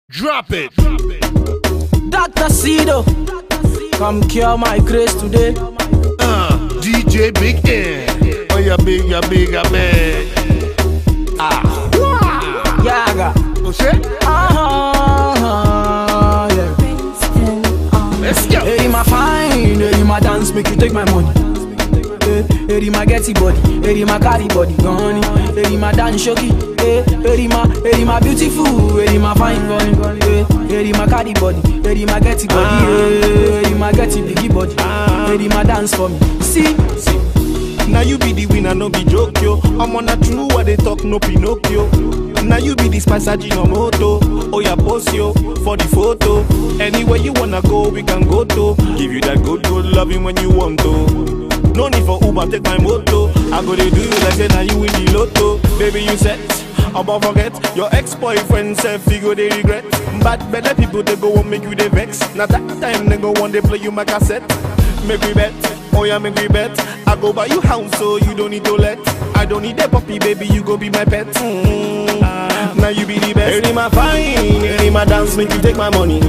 Drop it. Dr. Cedo, come cure my grace today. Uh, DJ Big N. Oh, yeah, big, yeah, big, yeah, man. Ah. Wow. Yaga. Oh, shit. Uh-huh, yeah. Let's go. Hey, my fine, hey, my dance, make you take my money. Hey, hey, my getty body, hey, my carry body, gone. Hey, my dance shoki, hey, hey, my, hey, my beautiful, hey, my fine body, hey, hey, my carry body, hey, my getty body, hey, hey, my getty biggie body, hey, my dance for me. See, see. Now you be the winner, no be joke yo. I'm on a true what they talk, no Pinocchio. Now you be the spice moto. Oh yeah, post yo for the photo. Anywhere you wanna go, we can go to. Give you that good, good loving when you want to. No need for Uber, take my moto. I go to do you like say now you win the lotto. Baby, you set. About forget your ex-boyfriend self you go they regret. Bad better people they go and make you they vex. Now that time they go one they play you my cassette. Make we bet, oh yeah, make we bet. I go buy you house so you don't need to let. I don't need a puppy, baby, you go be my pet. Mm. Now you be the best. Any my fine, any my dance, make you take my money.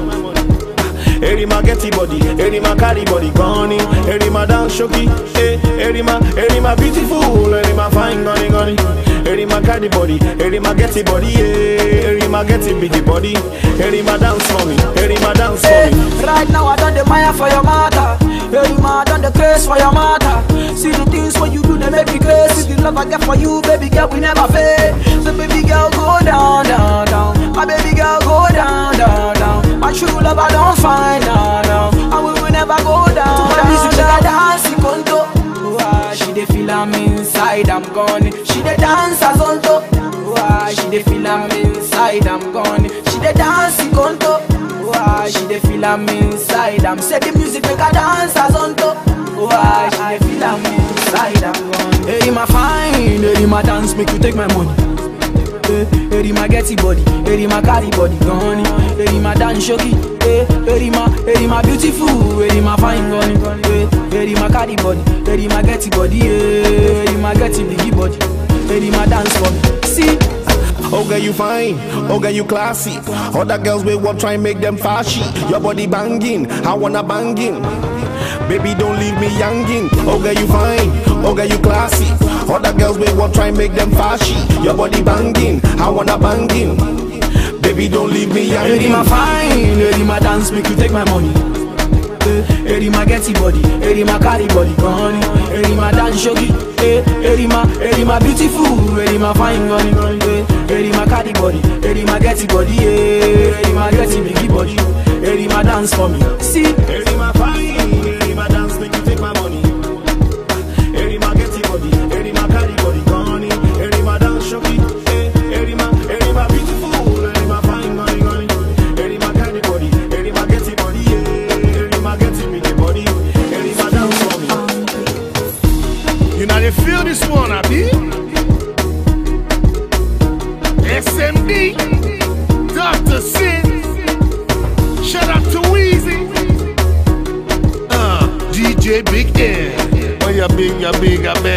Eri ma getty body, eri ma carry body gone Eri ma dance shoki, eh Eri ma, eri ma beautiful, eri ma fine gone gone Eri ma carry body, eri ma getty body, eh Eri ma getty biggie body, eri ma dance for me, eri ma dance for Hey, me right now I done the mire for your mother. Hey, ma, I done the craze for your mother. See the things what you do, they make me crazy. See the love I get for you, baby girl, we never fail. So baby girl, go down, down, down. My baby girl, go down, down, down. My true love I don't find, now, now. And we will never go down. To my music, she got dance, conto. Why she dey feel am inside, I'm gone. She dey dance as on top. Why she dey feel am inside, I'm gone. She dey dance conto. Why she dey feel am inside? I'm say the music make her dance as on top. Why she dey feel am inside? I'm gone. Hey, my fine, hey, my dance make you take my money. Hey, hey, my getty body, hey, my carry body, gone. Hey, my dance shoki, hey, hey, my, hey, my beautiful, hey, my fine gone. Hey, hey, my carry body, hey, my getty body, hey, my getty biggie body, hey, my dance for me. See. Oh girl you fine, oh girl you classy Other girls will want try and make them fashy Your body banging, I wanna banging Baby don't leave me youngin Oh girl you fine, oh girl you classy Other girls will want try and make them fashy Your body banging, I wanna banging Baby don't leave me Lady my youngin fine, lady my dance make you take my money. Eh, Lady my getty body, lady my carry body gone. Lady my dance shogi, eh, lady my, lady my beautiful, lady my fine gone. Eh, Lady my carry body, lady my getty body, eh, lady my getty biggie body, lady my dance for me. See, Eri my fine, eri my dance make you take my money Eri my getty body, eri my carry body gone Eri my dance shoki, eh Eri my, eri my beautiful, eri my fine gone gone Eri my carry body, eri my getty body, eh Eri my getty biggie body, eri my dance for me You know they feel this one, I be. SMD, Dr. Sin. Shout out to Weezy. Uh, DJ Big N. Oh, yeah, big, yeah, big, yeah,